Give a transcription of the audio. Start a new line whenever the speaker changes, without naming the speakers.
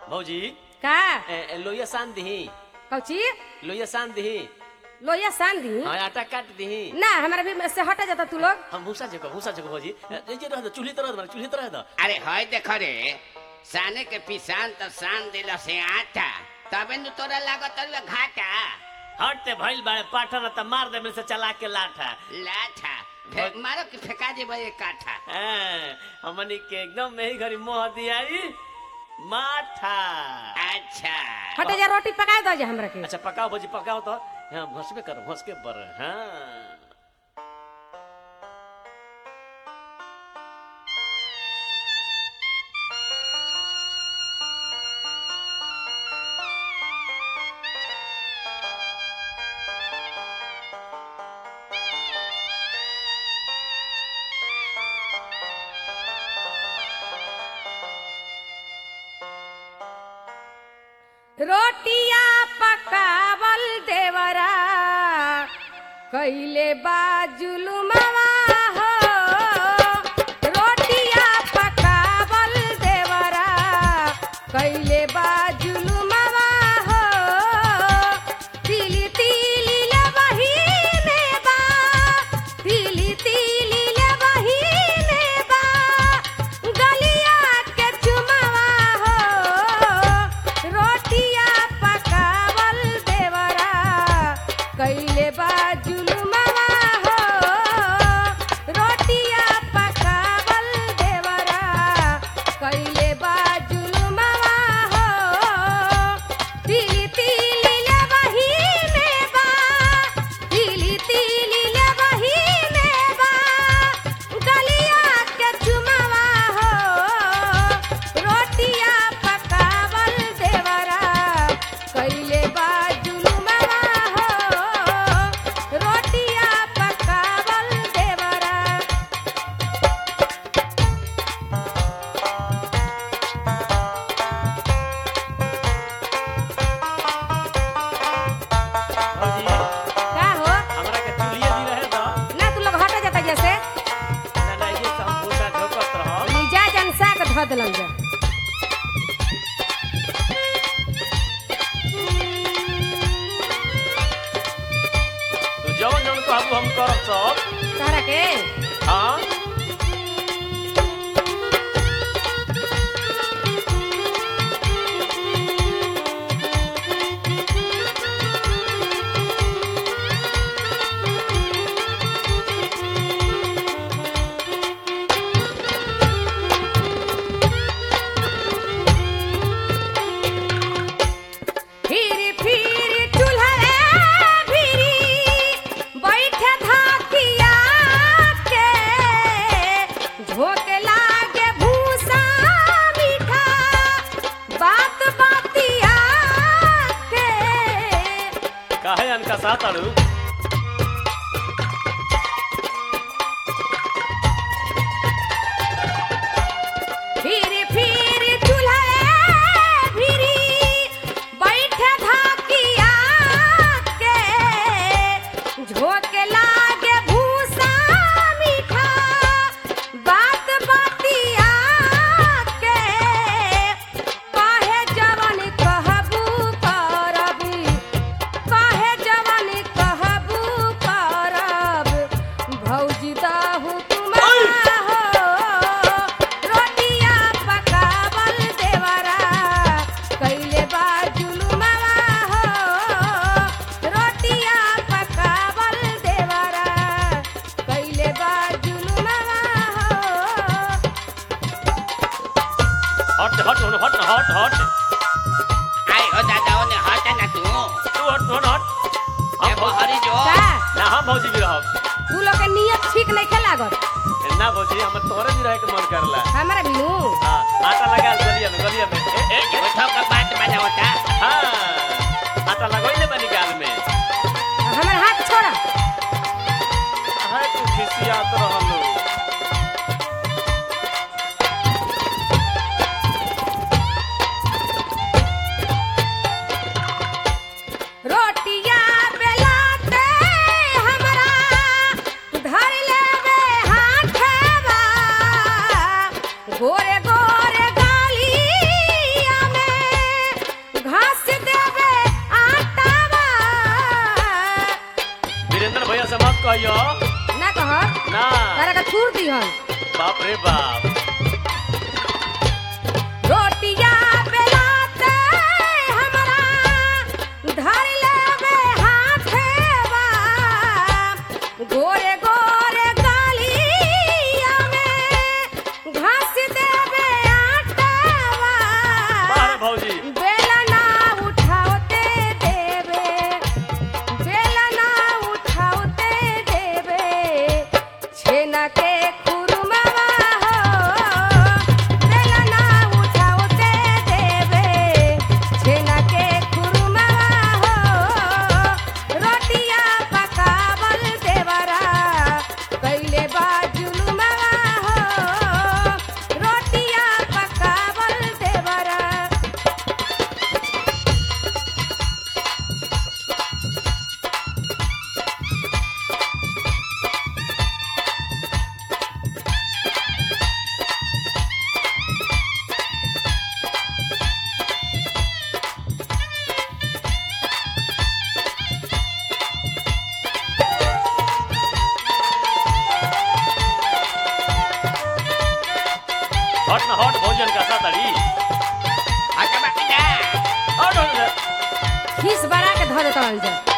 भौजी
का
ए, ए, लोहिया सान दही
कौची
लोहिया सान दही
लोहिया सान दी
हाँ आटा काट दही
ना हमारा भी से हटा जाता तू लोग
हम भूसा जगह भूसा जगह भौजी ए, ए, जे रह दो चूल्ही तरह दो चूल्ही तरह दो
अरे हय देख रे साने के पिसान तो सान दिल से आटा तबे नु तोरा लागत रहे घाटा
हटते भइल बाड़े पाठन त मार दे से चला के लाठा
लाठा फे, मारो कि फेंका दे भाई काठा
ए, हमनी के एकदम में ही घरी मोह दियाई माठा
अच्छा
हटे जा रोटी पका दो जा हमरा के
अच्छा पकाओ भौजी पकाओ तो हाँ भसबे करो भस के बर हाँ
रोटिया पकावल देवरा कैले बाजुलुमवा हो रोटिया पकावल देवरा कैले बाजुलुमवा हो तिली तिली लबही में बा तिली तिली लबही में बा गलिया के चुमवा हो रोटिया पकावल देवरा कैले बाजुलुमवा हो रोटिया पकावल देवरा कैले बाजुलुमवा हो तिली तिली लबही में बा तिली तिली लबही में बा गलिया के चुमवा हो रोटिया पकावल देवरा कैले बाजुलुमवा हो रोटिया पकावल देवरा
भौजी
का हो
हमरा के चूल्ही दी रहे दो
ना तू लोग हटे जाता जैसे
ना ना ये से हम भूसा झोकत रहो
मिजाज अंसा के धऽ देलन जा
तो जवन जवन कहबू हम करब सब
तहरा के
हाँ
फिर फिर चूल्हा भिरी बैठे धाकिया के झोंक लागे भूसा मीठा बात बातिया के
काहे अनका साथ अड़ू
फिर फिर चूल्हा भिरी बैठे धाकिया के झोंक लागे भूसा मीठा बात बातिया के काहे जवन कहबू करबी काहे जवन कहबू करब भौजी दहु तुम्हारा हो रोटिया पकावल देवरा कैले बाजुलुमवा हो रोटिया पकावल देवरा कैले बाजुलुमवा हो
हट हट हट हट हट हट
आई हो दादा ओने हटे ना तू
तू हट तू हट
ए
हम भौजी
बहरी जो
का
ना हम भौजी भी रहब
तू लोग के नियत ठीक नहीं खे लागत
ना भौजी हम तोरे भी रहे के मन करला
हमारा बिनू
हाँ आटा लगा गलिया में गलिया में ए ए ए,
उठो का बात बना होता
हाँ आटा लगोइले बनी गाल में
हमारा हाथ छोड़ा
हाय तू खिसियात रहलू
रोटिया बेलाते हमरा धर लेवे हाथवा गोरे गो सन
बाप रे बाप
रोटिया बेलाते हमरा धर लेबे हाथे बा गोरे गोरे गालिया में घास देबे आटा बा
बाहर भौजी
बेलना उठाओते देवे बेलना उठाओते देवे छेना के खुरमावा हो बेलना उठाओते देवे छेना के खुरमावा हो रोटिया पकावल देवरा कैले बा जुलुमावा हो रोटिया पकावल देवरा
हट ना हट भौजन का सातड़ी
हटबा के जा
हट हट
खीस बड़ा के धर देता जा